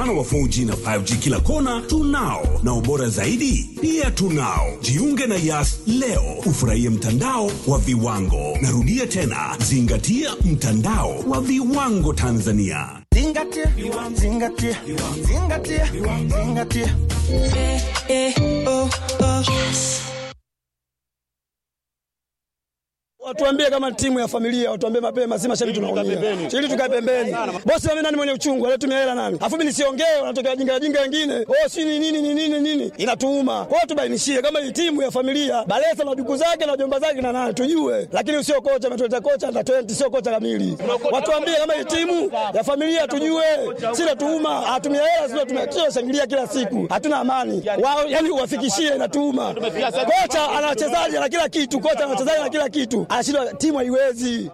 Mfano wa 4G na 5G kila kona tunao, na ubora zaidi pia tunao. Jiunge na Yas leo ufurahie mtandao wa viwango. Narudia tena, zingatia mtandao wa viwango Tanzania. Zingatia, zingatia, zingatia, zingatia. Watuambie kama timu ya familia, watuambie mapema, si mashabiki tunaumia. Ili tukae pembeni. Bosi wame nani mwenye uchungu, alitumia hela nani? Afu mimi nisiongee, wanatokea jinga jinga wengine. Oh, si ni nini ni nini nini? Inatuuma. Kwa hiyo tubainishie kama hii timu ya familia, Balesa na duku zake na jomba zake na nani tujue. Lakini usio kocha ametuleta kocha under 20 sio kocha kamili. Watuambie kama hii timu ya familia tujue. Si natuuma, atumia hela sio tumia shangilia kila siku. Hatuna amani. Wao yani uwafikishie inatuuma. Kocha ana wachezaji na kila kitu, kocha ana wachezaji na kila kitu. Anashindwa timu haiwezi.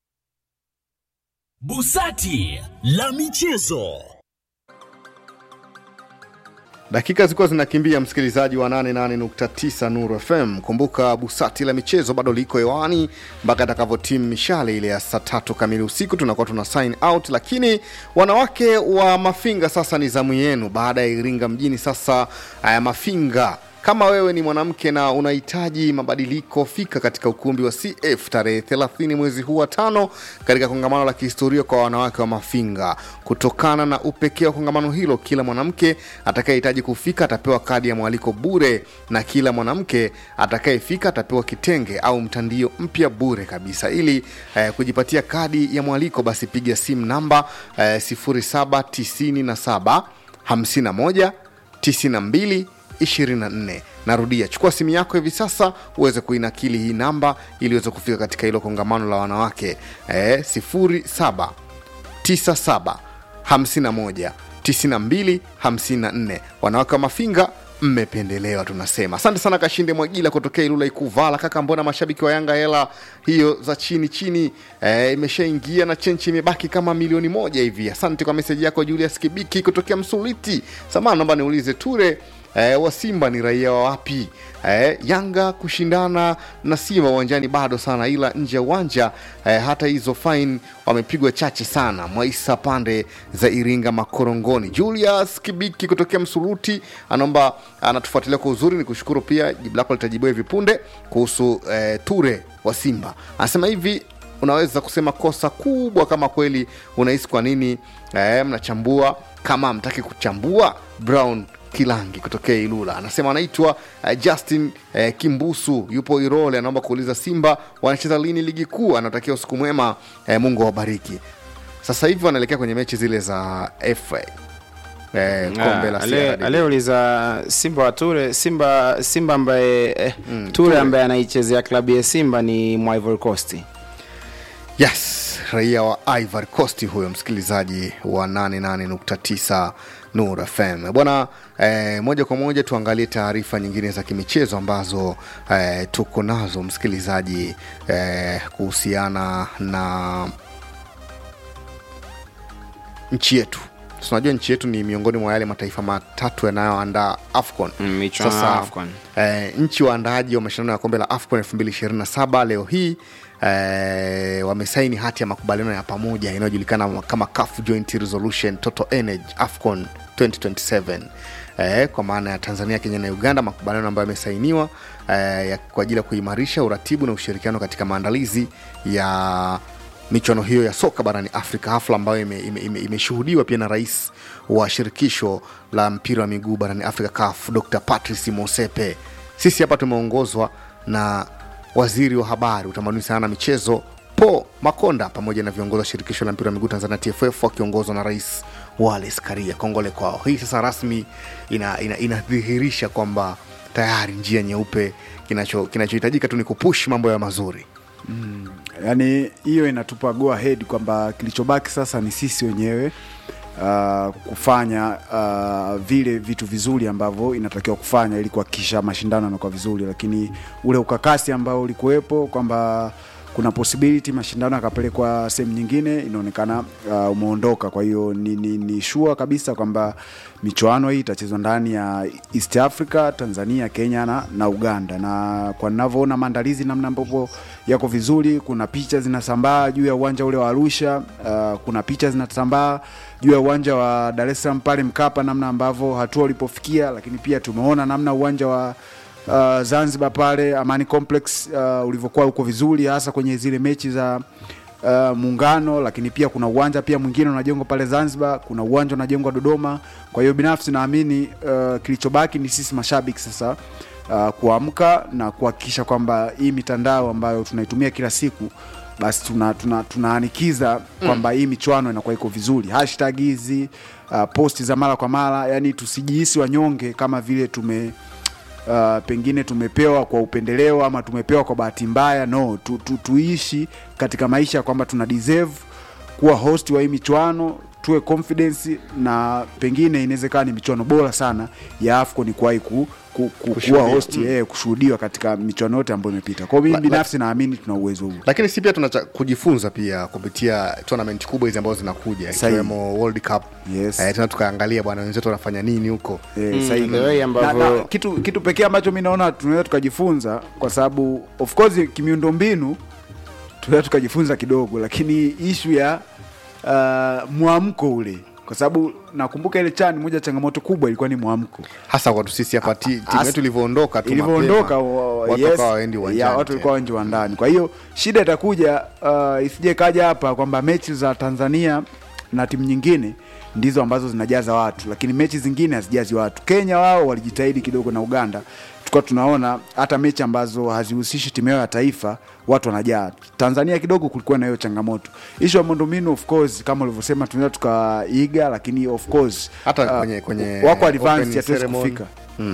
Busati la michezo. Dakika zilikuwa zinakimbia, msikilizaji wa 88.9 Nuru FM. Kumbuka busati la michezo bado liko hewani mpaka atakavyotimu mishale ile ya saa tatu kamili usiku, tunakuwa tuna sign out. Lakini wanawake wa Mafinga, sasa ni zamu yenu. Baada ya Iringa mjini, sasa haya Mafinga kama wewe ni mwanamke na unahitaji mabadiliko, fika katika ukumbi wa CF tarehe 30 mwezi huu wa tano katika kongamano la kihistoria kwa wanawake wa Mafinga. Kutokana na upekee wa kongamano hilo, kila mwanamke atakayehitaji kufika atapewa kadi ya mwaliko bure, na kila mwanamke atakayefika atapewa kitenge au mtandio mpya bure kabisa. Ili eh, kujipatia kadi ya mwaliko, basi piga simu namba eh, 0797 51 92 24 narudia chukua simu yako hivi sasa uweze kuinakili hii namba ili uweze kufika katika hilo kongamano la wanawake e, 07 97 51 92 54 wanawake wa mafinga mmependelewa tunasema asante sana kashinde mwagila kutokea ilula ikuvala kaka mbona mashabiki wa yanga hela hiyo za chini chini e, imeshaingia na chenchi imebaki kama milioni moja hivi asante kwa meseji yako julius kibiki kutokea msuliti samana naomba niulize ture E, wa Simba ni raia wa wapi? E, Yanga kushindana na Simba uwanjani bado sana, ila nje ya uwanja e, hata hizo fine wamepigwa chache sana. Mwaisa pande za Iringa Makorongoni. Julius Kibiki kutokea Msuruti anaomba anatufuatilia kwa uzuri, ni kushukuru pia. Jibu lako litajibiwa hivi punde kuhusu e, Ture wa Simba. Anasema hivi unaweza kusema kosa kubwa kama kweli unahisi kwa nini e, mnachambua kama mtaki kuchambua Brown Kilangi kutokea Ilula anasema anaitwa uh, Justin uh, Kimbusu, yupo Irole, anaomba kuuliza Simba wanacheza lini ligi kuu. Anatakia usiku mwema, uh, Mungu awabariki. Sasa hivi wanaelekea kwenye mechi zile za FA eh, kombe la CRDB. aliyeuliza Simba wa Ture Simba Simba ambaye eh, Ture ambaye anaichezea klabu ya Simba ni mwa Ivory Coast. Yes, raia wa Ivory Coast huyo msikilizaji wa 88.9 Nur FM bwana. Eh, moja kwa moja tuangalie taarifa nyingine za kimichezo ambazo eh, tuko nazo msikilizaji, eh, kuhusiana na nchi yetu. Tunajua nchi yetu ni miongoni mwa yale mataifa matatu yanayoandaa AFCON. Mm, michuano ya Sasa AFCON. eh, nchi waandaaji wa mashindano ya kombe la AFCON 2027 leo hii eh, wamesaini hati ya makubaliano ya pamoja inayojulikana kama CAF Joint Resolution Total Energy AFCON 2027 eh, kwa maana ya Tanzania, Kenya na Uganda, makubaliano ambayo yamesainiwa eh, ya- kwa ajili ya kuimarisha uratibu na ushirikiano katika maandalizi ya michuano hiyo ya soka barani Afrika, hafla ambayo imeshuhudiwa ime, ime, imeshuhudiwa pia na rais wa shirikisho la mpira wa miguu barani Afrika CAF, Dr Patrice Mosepe. Sisi hapa tumeongozwa na waziri wa habari, utamaduni, sanaa na michezo Po Makonda pamoja na viongozi wa shirikisho la mpira wa miguu Tanzania TFF wakiongozwa na rais Wallace Karia. Kongole kwao. Hii sasa rasmi inadhihirisha ina, inadhihirisha kwamba tayari njia nyeupe, kinacho- kinachohitajika tu ni kupush mambo ya mazuri. yani hiyo inatupa go ahead kwamba kilichobaki sasa ni sisi wenyewe uh, kufanya uh, vile vitu vizuri ambavyo inatakiwa kufanya ili kuhakikisha mashindano yanakuwa vizuri, lakini ule ukakasi ambao ulikuwepo kwamba kuna possibility mashindano yakapelekwa sehemu nyingine inaonekana uh, umeondoka kwa hiyo ni, ni, ni sure kabisa kwamba michuano hii itachezwa ndani ya east africa tanzania kenya na, na uganda na kwa ninavyoona maandalizi namna ambavyo yako vizuri kuna picha zinasambaa juu ya uwanja ule wa arusha uh, kuna picha zinasambaa juu ya uwanja wa dar es salaam pale mkapa namna ambavyo hatua ulipofikia lakini pia tumeona namna uwanja wa uh, Zanzibar pale Amani Complex uh, ulivyokuwa uko vizuri hasa kwenye zile mechi za uh, muungano, lakini pia kuna uwanja pia mwingine unajengwa pale Zanzibar, kuna uwanja unajengwa Dodoma. Kwa hiyo binafsi naamini uh, kilichobaki ni sisi mashabiki sasa uh, kuamka na kuhakikisha kwamba hii mitandao ambayo tunaitumia kila siku basi tuna, tuna, tunaanikiza kwamba hii michuano inakuwa iko vizuri hashtag hizi uh, posti za mara kwa mara yani tusijihisi wanyonge kama vile tume uh, pengine tumepewa kwa upendeleo ama tumepewa kwa bahati mbaya no tu, tu, tuishi katika maisha kwamba tuna deserve kuwa host wa hii michuano tuwe confidence na pengine inawezekana ni michuano bora sana ya AFCON kuwahi ku, ku, ku, kuwa host eh, kushuhudiwa katika michuano yote ambayo imepita. Kwa hiyo mimi La- binafsi naamini tuna uwezo huo. lakini si pia tuna cha- kujifunza pia kupitia tournament kubwa hizi ambazo zinakuja Sahihi. ikiwemo World Cup Yes. eh, tena tukaangalia bwana wenzetu wanafanya nini huko Eh, sahihi. the way na, ambavyo- na, kitu, kitu pekee ambacho mi naona tunaweza tukajifunza kwa sababu of course kimiundo mbinu tunaweza tukajifunza kidogo lakini ishu ya uh, mwamko ule kwa sababu nakumbuka ile chani moja changamoto kubwa ilikuwa ni mwamko hasa kwa sisi hapa ti- timu As- yetu ilivyoondoka tu ilivyoondoka mapema, wa- watu yes, wakawa waendi ya, uwanjani watu walikuwa wengi wa ndani kwa hiyo shida itakuja uh, isije kaja hapa kwamba mechi za tanzania na timu nyingine ndizo ambazo zinajaza watu lakini mechi zingine hazijazi watu kenya wao walijitahidi kidogo na uganda tulikuwa tunaona hata mechi ambazo hazihusishi timu yao ya taifa watu wanajaa tanzania kidogo kulikuwa na hiyo changamoto ishu ya miundombinu of course kama ulivyosema tunaweza tukaiga lakini of course Hata uh, kwenye- kwenye wako opening advanced hatuwezi ceremony. kufika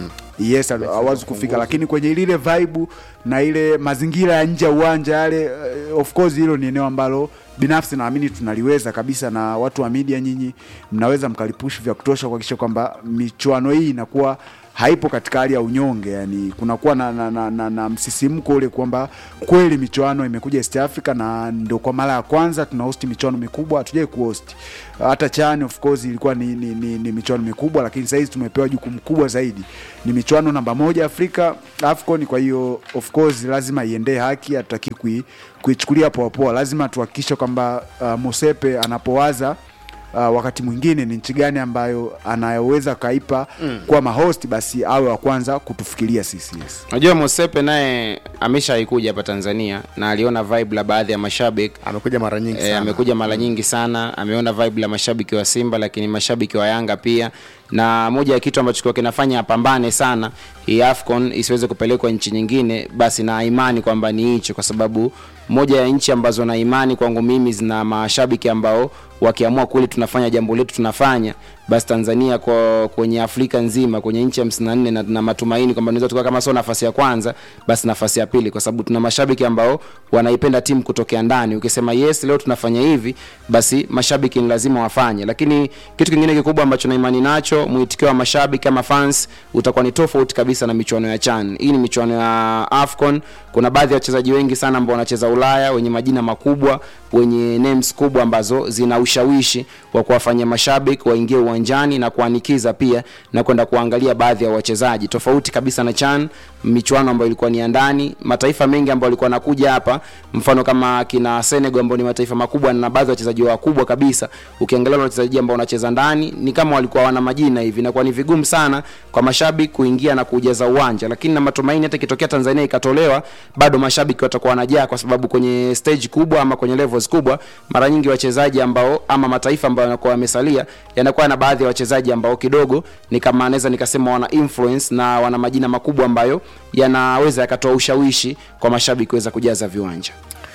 yes hawezi kufika ufunguzi. lakini kwenye lile vibe na ile mazingira ya nje ya uwanja yale uh, of course hilo ni eneo ambalo binafsi naamini tunaliweza kabisa na watu wa media nyinyi mnaweza mkalipush vya kutosha kuhakikisha kwamba michuano hii inakuwa haipo katika hali ya unyonge yani kunakuwa na, na, na, na, na msisimko ule kwamba kweli michuano imekuja east africa na ndo kwa mara ya kwanza tuna host michuano mikubwa hatujai kuhost hata chani of course ilikuwa ni, ni, ni, ni michuano mikubwa lakini sahizi tumepewa jukumu kubwa zaidi ni michuano namba moja afrika afcon kwa hiyo of course lazima iendee haki hatutaki kui, kuichukulia poapoa lazima tuhakikishe kwamba uh, mosepe anapowaza uh, wakati mwingine ni nchi gani ambayo anayoweza kaipa mm. kuwa mahost basi awe wa kwanza kutufikiria sisi yes. Unajua Mosepe naye ameshaikuja hapa Tanzania na aliona vibe la baadhi ya mashabiki amekuja mara nyingi E, sana amekuja mara nyingi sana, ameona vibe la mashabiki wa Simba, lakini mashabiki wa Yanga pia, na moja ya kitu ambacho kwa kinafanya apambane sana hii AFCON isiweze kupelekwa nchi nyingine, basi na imani kwamba ni hicho, kwa sababu moja ya nchi ambazo na imani kwangu mimi zina mashabiki ambao wakiamua kweli tunafanya jambo letu tunafanya basi Tanzania kwa kwenye Afrika nzima kwenye nchi ya 54 na tuna matumaini kwamba tunaweza tukawa kama sio nafasi ya kwanza basi nafasi ya pili, kwa sababu tuna mashabiki ambao wanaipenda timu kutokea ndani. Ukisema yes, leo tunafanya hivi, basi mashabiki ni lazima wafanye. Lakini kitu kingine kikubwa ambacho na imani nacho, mwitikio wa mashabiki ama fans utakuwa ni tofauti kabisa na michuano ya CHAN. Hii ni michuano ya AFCON. Kuna baadhi ya wachezaji wengi sana ambao wanacheza Ulaya wenye majina makubwa, wenye names kubwa ambazo zina ushawishi wa kuwafanya mashabiki waingie uwanjani na kuanikiza pia na kwenda kuangalia baadhi ya wachezaji tofauti kabisa na CHAN, michuano ambayo ilikuwa ni ya ndani. Mataifa mengi ambayo walikuwa wanakuja hapa, mfano kama kina Senegal ambao ni mataifa makubwa na baadhi ya wachezaji wakubwa kabisa, ukiangalia wale wachezaji ambao wanacheza ndani ni kama walikuwa wana majina hivi, na kwa ni vigumu sana kwa mashabiki kuingia na kujaza uwanja, lakini na matumaini hata ikitokea Tanzania ikatolewa, bado mashabiki watakuwa wanajaa, kwa sababu kwenye stage kubwa ama kwenye levels kubwa, mara nyingi wachezaji ambao ama mataifa ambayo yanakuwa yamesalia yanakuwa na baadhi ya wachezaji ambao kidogo ni kama naweza nikasema wana influence na wana majina makubwa ambayo yanaweza yakatoa ushawishi kwa mashabiki kuweza kujaza viwanja.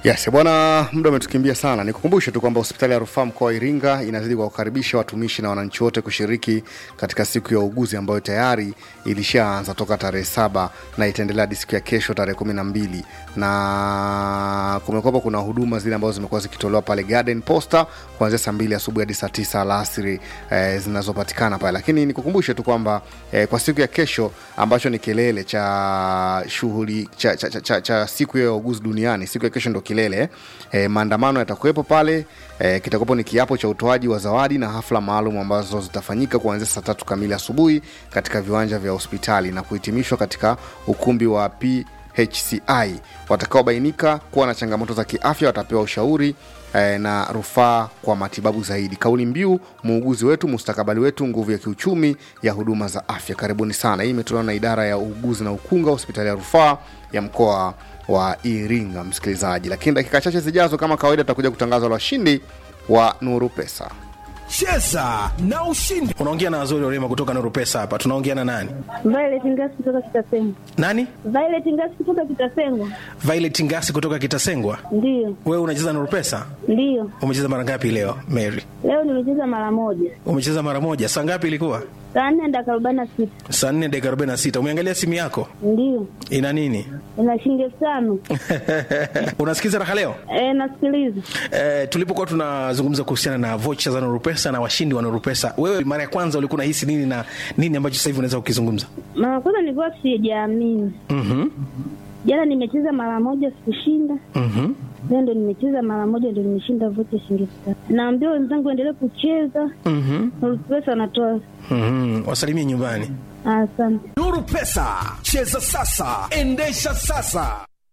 Yes, bwana, muda umetukimbia sana. Nikukumbushe tu kwamba hospitali ya rufaa mkoa wa Iringa inazidi kuwakaribisha watumishi na wananchi wote kushiriki katika siku ya uuguzi ambayo tayari ilishaanza toka tarehe saba na itaendelea hadi siku ya kesho tarehe kumi na mbili na kumekuwapo kuna huduma zile ambazo zimekuwa zikitolewa pale Garden Posta kuanzia saa mbili asubuhi hadi saa tisa alasiri eh, zinazopatikana pale, lakini nikukumbushe tu kwamba eh, kwa siku ya kesho ambacho ni kilele cha shughuli cha, cha, cha, cha, cha siku ya uuguzi duniani, siku ya kesho ndo kilele eh, maandamano yatakuwepo pale eh, kitakuwepo ni kiapo cha utoaji wa zawadi na hafla maalum ambazo zitafanyika kuanzia saa tatu kamili asubuhi katika viwanja vya hospitali na kuhitimishwa katika ukumbi wa PHCI. Watakaobainika kuwa na changamoto za kiafya watapewa ushauri eh, na rufaa kwa matibabu zaidi. Kauli mbiu muuguzi wetu, mustakabali wetu, nguvu ya kiuchumi ya huduma za afya. Karibuni sana. Hii imetolewa na idara ya uuguzi na ukunga, hospitali ya rufaa ya mkoa wa Iringa, msikilizaji. Lakini dakika chache zijazo, kama kawaida, tutakuja kutangaza washindi wa Nuru Pesa. Cheza na ushindi. Unaongea na Wazuri Orema kutoka Nuru Pesa hapa. Tunaongea na nani? Violet Ngasi kutoka Kitasengo. Nani? Violet Ngasi kutoka Kitasengo. Violet Ngasi kutoka Kitasengwa. Ndiyo, Wewe unacheza Nuru Pesa? ndiyo. Umecheza mara ngapi leo, Mary? Leo nimecheza mara moja, Umecheza mara moja. Saa ngapi ilikuwa? saa nne dakika arobaini na sita. Saa 4 dakika 46. Umeangalia simu yako? Ndiyo, Ina nini? ina shilingi elfu tano. Unasikiza raha leo? E, nasikiliza. Eh, tulipokuwa tunazungumza kuhusiana na vocha za Nuru Pesa na washindi wa Nuru Pesa, wewe mara ya kwanza ulikuwa unahisi nini na nini ambacho sasa hivi unaweza kukizungumza? Mara kwanza nilikuwa sijaamini. Mhm. Jana nimecheza mara moja sikushinda, Mhm. leo ndo nimecheza mara moja ndo nimeshinda vocha shilingi elfu tano. Naambia wenzangu endelee kucheza, Mhm. Nuru Pesa anatoa. Mhm. Wasalimie nyumbani. Asante. Nuru Pesa, cheza sasa, endesha sasa.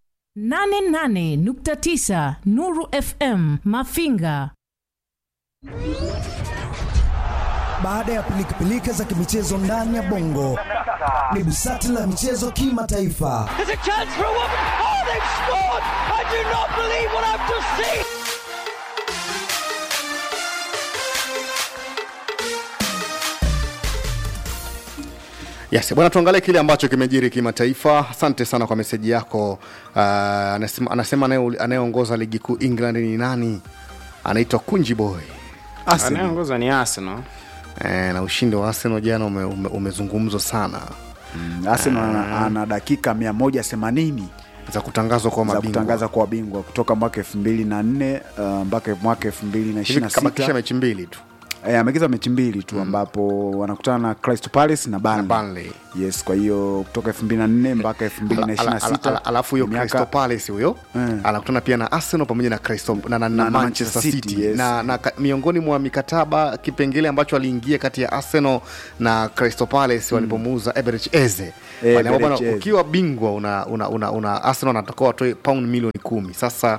88.9 Nuru FM Mafinga. Baada ya pilikapilika za kimichezo ndani ya bongo, ni busati la michezo kimataifa. Yes, bwana, tuangalie kile ambacho kimejiri kimataifa. Asante sana kwa meseji yako. Uh, anasema, anasema anaye- anayeongoza ligi kuu England ni nani? Anaitwa Kunji Boy. Arsenal. anayeongoza ni Arsenal. Eh, na ushindi wa Arsenal jana ume, ume, umezungumzwa sana Arsenal ana, ana dakika 180 za kutangazwa kwa za mabingwa. kutangaza kuwa bingwa kutoka mwaka 2004 uh, mpaka mwaka Hivi kabakisha 2026 mechi mbili tu. Eh, amecheza mechi mbili tu ambapo wanakutana na Crystal Palace na Burnley. Na Burnley. Yes, kwa hiyo kutoka 2004 mpaka Ala- ala- ala- 2026 ala- alafu huyo ni miaka- Crystal Palace huyo Mm. anakutana pia na Arsenal pamoja na Crystal na, na, na, Na- na Manchester Manchester City, City, yes. na, na ka- miongoni mwa mikataba kipengele ambacho aliingia kati ya Arsenal na Crystal Palace walipomuuza Eberechi Eze Eh, Waliamua bwana, Eberechi Eze. ukiwa bingwa una, una, una, una Arsenal anatakiwa watoe pound milioni kumi sasa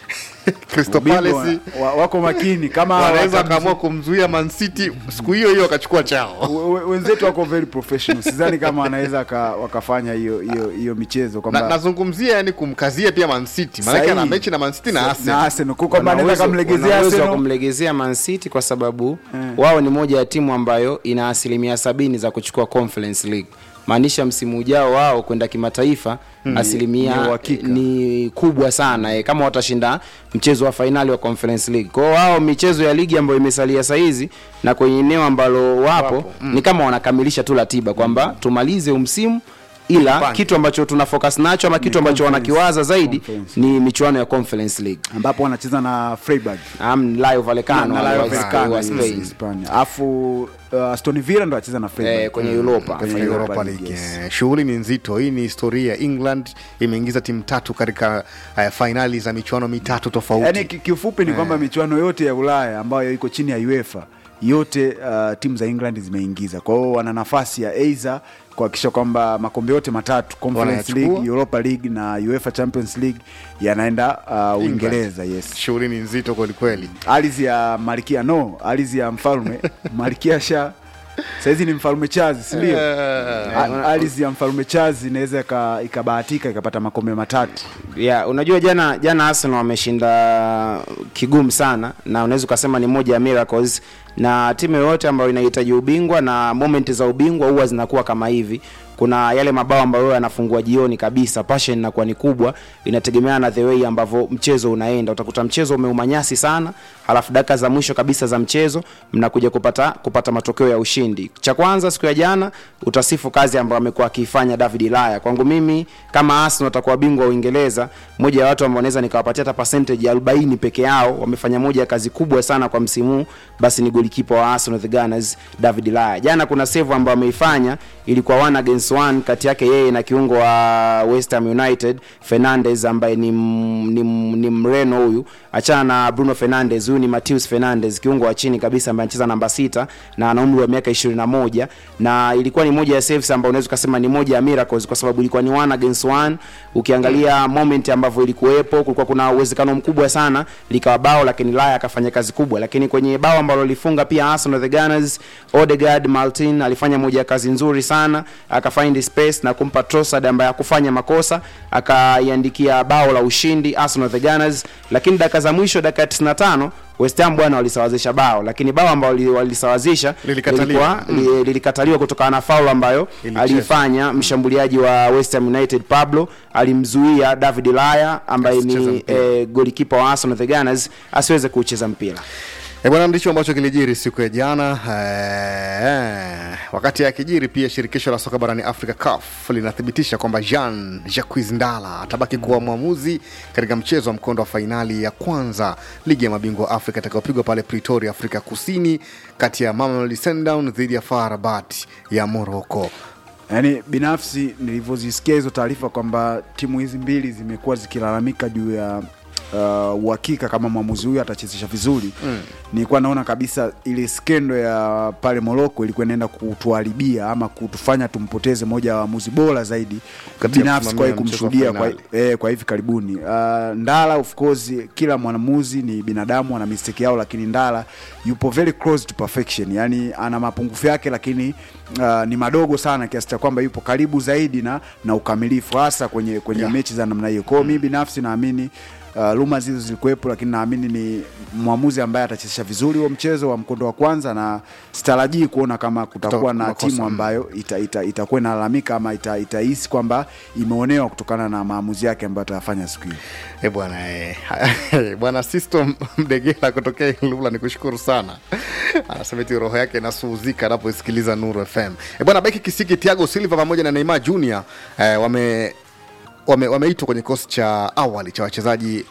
Crystal Ubingwa Palace wa- wako makini kama wanaweza watamzu- wakaamua kumzuia Man City siku hiyo hiyo wakachukua chao we- we- wenzetu wako very professional sidhani kama wanaweza waka- wakafanya hiyo hiyo hiyo michezo na, kwamba nazungumzia yani kumkazia pia Man City maanake Sahihi. ana mechi na Man City na na Arsenal Arsenal kwa kwamba Wana anaweza uwezo- kamlegezea wana uwezo wa Arsenal kumlegezea Man City kwa sababu wao ni moja ya timu ambayo ina asilimia sabini za kuchukua Conference League maanisha msimu ujao wao kwenda kimataifa ni asilimia uhakika. ni kubwa sana eh, kama watashinda mchezo wa fainali wa Conference League kwao wao michezo ya ligi ambayo imesalia sahizi na kwenye eneo ambalo wapo, ni kama wanakamilisha tu ratiba kwamba tumalize umsimu ila Tupange. kitu ambacho tuna focus nacho ama kitu ambacho conference. wanakiwaza zaidi Conference. ni michuano ya Conference League ambapo wanacheza na Freiburg Am Rayo Vallecano na wale Rayo wa- Vallecano, wa yes, Spain Hispania. Alafu uh, Aston Villa ndo anacheza na Freiburg Eh, kwenye Europa. Kwenye Kwenye Europa Europa League, League. yes. Eh, Shughuli ni nzito. Hii ni historia. England imeingiza timu tatu katika uh, fainali za michuano mitatu tofauti. yaani ki- kiufupi ni kwamba michuano yote ya ulaya ambayo iko chini ya uefa yote uh, timu za england zimeingiza kwa hiyo wana nafasi ya eidha kuhakikisha kwamba makombe yote matatu conference Wanayachukua. league europa league na uefa champions league yanaenda uh, uingereza yes Shughuli ni nzito kwelikweli. ardhi ya malkia no ardhi ya mfalme malkia sha sahizi ni mfalme chazi sindio A- ardhi ya mfalme chazi inaweza ika- ikabahatika ikapata makombe matatu yeah, unajua jana jana Arsenal wameshinda kigumu sana na unaweza ukasema ni moja ya miracles na timu yoyote ambayo inahitaji ubingwa na moment za ubingwa huwa zinakuwa kama hivi kuna yale mabao ambayo yanafungua jioni kabisa passion inakuwa ni kubwa inategemeana na the way ambavyo mchezo unaenda utakuta mchezo umeumanyasi sana halafu dakika za mwisho kabisa za mchezo mnakuja kupata kupata matokeo ya ushindi cha kwanza siku ya jana utasifu kazi ambayo amekuwa akiifanya david ilaya kwangu mimi kama arsenal watakuwa bingwa wa uingereza moja ya watu ambao naweza nikawapatia hata percentage ya 40 peke yao wamefanya moja ya kazi kubwa sana kwa msimu huu basi ni golikipa wa arsenal the gunners david ilaya jana kuna save ambayo ameifanya ilikuwa one against one kati yake yeye na kiungo wa west ham united fernandes ambaye ni, m- ni, m- ni mreno huyu achana na bruno fernandes huyu ni mateus fernandes kiungo wa chini kabisa ambaye anacheza namba sita na ana umri wa miaka 21 na ilikuwa ni moja ya saves ambayo unaweza ukasema ni moja ya miracles kwa sababu ilikuwa ni one against one ukiangalia moment ambavyo ilikuwepo kulikuwa kuna uwezekano mkubwa sana likawa bao lakini laya akafanya kazi kubwa lakini kwenye bao ambalo lilifunga pia arsenal the gunners odegaard martin alifanya moja ya kazi nzuri sana akafind space na kumpa Trossard ambaye hakufanya makosa akaiandikia bao la ushindi Arsenal the Gunners, lakini dakika za mwisho, dakika ya 95 West Ham bwana walisawazisha bao, lakini bao ambalo li- walisawazisha Lilikataliwa. lilikuwa- li- lilikataliwa kutokana na faulu ambayo Ilichezwa. aliifanya mshambuliaji wa West Ham United Pablo, alimzuia David Laya ambaye Asicheze ni mpira. eh, golikipa wa Arsenal the Gunners asiweze kucheza mpira. E bwana, ndicho ambacho kilijiri siku ya jana eh, wakati akijiri pia shirikisho la soka barani Afrika CAF linathibitisha kwamba Jean Jacques Ndala atabaki kuwa mwamuzi katika mchezo wa mkondo wa fainali ya kwanza ligi ya mabingwa Afrika itakayopigwa pale Pretoria, Afrika Kusini, kati ya Mamelodi Sundowns dhidi ya FAR Rabat ya Morocco. yaani binafsi nilivyozisikia hizo taarifa kwamba timu hizi mbili zimekuwa zikilalamika juu ya uh, uhakika kama mwamuzi huyu atachezesha vizuri mm. nilikuwa naona kabisa ile skendo ya pale Moroko ilikuwa inaenda kutuharibia ama kutufanya tumpoteze moja ya waamuzi bora zaidi Katika binafsi kwa kusimamia mchezo wa kumshuhudia kwa, fainali. eh, kwa hivi karibuni uh, Ndala of course kila mwanamuzi ni binadamu ana mistake yao lakini Ndala yupo very close to perfection yani ana mapungufu yake lakini uh, ni madogo sana kiasi cha kwamba yupo karibu zaidi na, na ukamilifu hasa kwenye, kwenye Yeah. mechi za namna hiyo kwao mi binafsi naamini Uh, luma hizo zilikuwepo lakini naamini ni mwamuzi ambaye atachezesha vizuri huo mchezo wa mkondo wa kwanza na sitarajii kuona kama kutakuwa Kuta- na makosa, timu mm. ambayo itakuwa ita, itakuwa inalalamika ama ita- itahisi kwamba imeonewa kutokana na maamuzi yake ambayo atayafanya siku hiyo E bwana eh, bwana Sisto Mdegela kutokea Ilula, ni kushukuru sana. Anasema eti roho yake inasuhuzika anaposikiliza Nuru FM. E bwana, beki Kisiki, Thiago Silva pamoja na Neymar Junior eh, wame wame- wameitwa kwenye kikosi cha awali cha wachezaji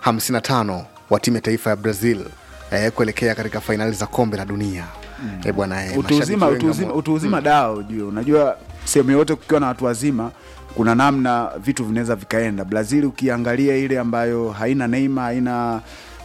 55 wa timu ya taifa ya Brazil eh, kuelekea katika fainali za kombe la dunia. Mm. E bwana eh, utu uzima mashabiki wengi utu uzima, wamo- utu uzima dawa ujue unajua sehemu yote kukiwa na watu wazima kuna namna vitu vinaweza vikaenda brazil ukiangalia ile ambayo haina neima haina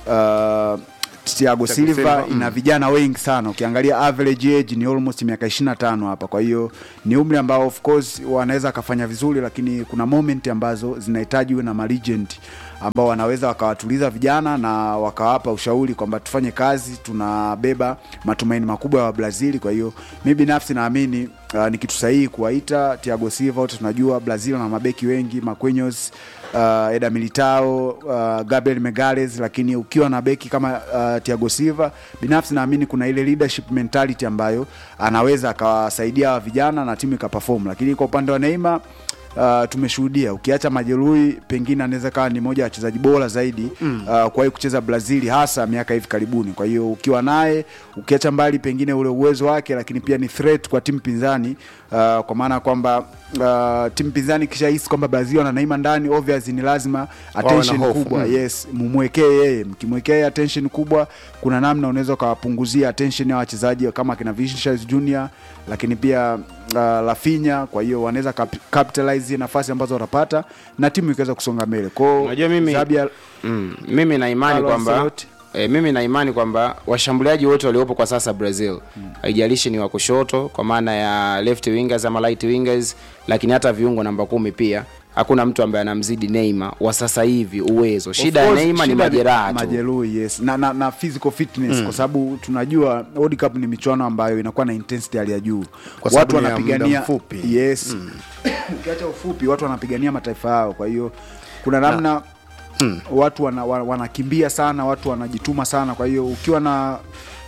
uh, Thiago Silva Silva, ina mm. vijana wengi sana ukiangalia average age ni almost miaka 25 hapa kwa hiyo ni umri ambao of course wanaweza akafanya vizuri lakini kuna moment ambazo zinahitaji uwe na malegend ambao wanaweza wakawatuliza vijana na wakawapa ushauri kwamba tufanye kazi tunabeba matumaini makubwa ya Brazil kwa hiyo mi binafsi naamini uh, ni kitu sahihi kuwaita Thiago Silva wote tunajua Brazil na mabeki wengi Marquinhos uh, Eda Militao uh, Gabriel Megales lakini ukiwa na beki kama uh, Thiago Silva binafsi naamini kuna ile leadership mentality ambayo anaweza akawasaidia hawa vijana na timu ikaperform lakini kwa upande wa Neymar Uh, tumeshuhudia ukiacha majeruhi pengine anaweza kawa ni moja ya wachezaji bora zaidi mm. uh, kuwahi kucheza brazil hasa miaka hivi karibuni kwa hiyo ukiwa naye ukiacha mbali pengine ule uwezo wake lakini pia ni threat kwa timu pinzani uh, kwa maana ya kwamba uh, timu pinzani kishahisi kwamba brazil wana Neymar ndani obvious ni lazima attention hofu, kubwa mm. yes mumwekee yeye mkimwekea yeye attention kubwa kuna namna unaweza ukawapunguzia attention ya wachezaji kama kina Vinicius Junior lakini pia uh, Rafinha kwa hiyo wanaweza cap- capitalize nafasi ambazo watapata na timu ikaweza kusonga mbele kwao Unajua mimi- Zabia- mm, mimi na imani Carlo kwamba Ancelotti. E, mimi na imani kwamba washambuliaji wote waliopo kwa sasa Brazil haijalishi ni wa kushoto kwa maana ya left wingers ama right wingers, lakini hata viungo namba kumi pia hakuna mtu ambaye anamzidi Neymar wa sasa hivi uwezo. Shida Of ya course, Neymar ni shida majeraha tu. majeruhi yes na, na, na physical fitness mm. kwa sababu tunajua World Cup ni michuano ambayo inakuwa na intensity hali ya juu Kwa sababu watu ni ya muda wanapigania mfupi. yes ukiacha ufupi watu wanapigania mataifa yao kwa hiyo kuna namna watu wana, wana, wanakimbia sana watu wanajituma sana kwa hiyo ukiwa na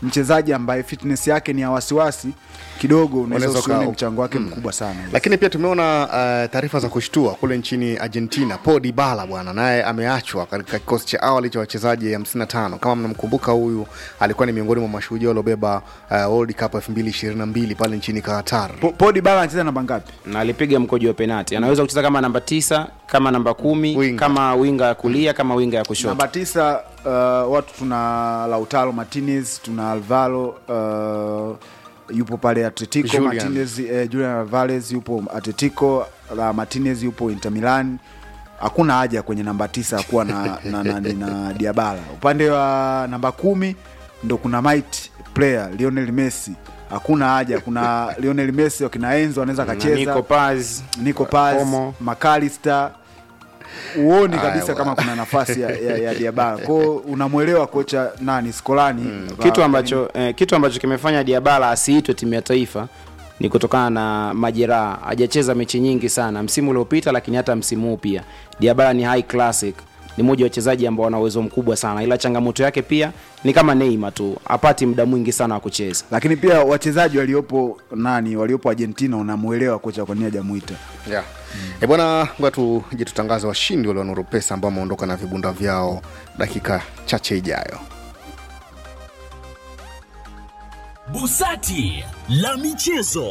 mchezaji ambaye fitness yake ni ya wasiwasi kidogo unaweza Unaweza usione uka- mchango wake mkubwa sana lakini pia tumeona uh, taarifa za kushtua kule nchini argentina paul dibala bwana naye ameachwa katika kikosi cha awali cha wachezaji 55 kama mnamkumbuka huyu alikuwa ni miongoni mwa mashuhudia waliobeba uh, world cup 2022 pale nchini qatar Po- Paul Dybala anacheza namba ngapi na alipiga mkojo wa penati anaweza kucheza kama namba tisa kama namba kumi Winga. kama winga ya kulia kama winga ya kushoto namba tisa uh, watu tuna lautaro martinez tuna alvaro uh, yupo pale atletico Julian. martinez eh, julian alvarez yupo atletico la martinez yupo inter milan hakuna haja kwenye namba tisa kuwa na, na, na, na, na diabala upande wa namba kumi ndo kuna might player lionel messi hakuna haja kuna lionel messi wakina enzo anaweza Na akacheza Nico Paz, Nico Paz, Como. McAllister huoni Aya, kabisa bwana. kama kuna nafasi ya, ya, ya Diabala kwao unamwelewa kocha nani Skolani mm, kitu ambacho eh, kitu ambacho kimefanya Diabala asiitwe timu ya taifa ni kutokana na majeraha. Hajacheza mechi nyingi sana msimu uliopita, lakini hata msimu huu pia. Diabala ni high classic, ni mmoja wa wachezaji ambao wana uwezo mkubwa sana, ila changamoto yake pia ni kama Neymar tu, hapati muda mwingi sana wa kucheza. lakini pia wachezaji waliopo nani waliopo Argentina unamwelewa kocha kwa nini hajamuita yeah. E bwana, ngoja tuje tutangaze washindi wale wa Nuru Pesa ambao wameondoka na vibunda vyao dakika chache ijayo. Busati la michezo.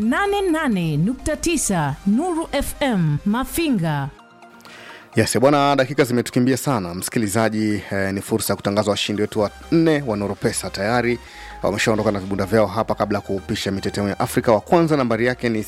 88.9 Nuru FM Mafinga. Yes, bwana, dakika zimetukimbia sana msikilizaji. Eh, ni fursa ya kutangaza washindi wetu wa nne wa Nuru Pesa tayari wameshaondoka na vibunda vyao hapa kabla ya kuupisha mitetemo ya Afrika. Wa kwanza nambari yake ni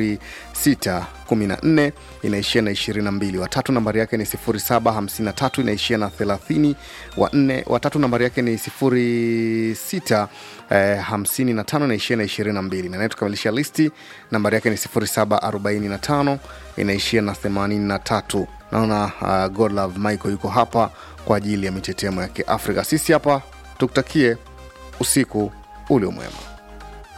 0614 inaishia na 22. Watatu nambari yake ni 0753 inaishia na 30. Wa nne watatu nambari yake ni 06 eh, 55 inaishia na 22. Na naye tukamilisha listi nambari yake ni 0745 inaishia na 83 naona uh, godlove michael yuko hapa kwa ajili ya mitetemo ya kiafrika sisi hapa tukutakie usiku ulio mwema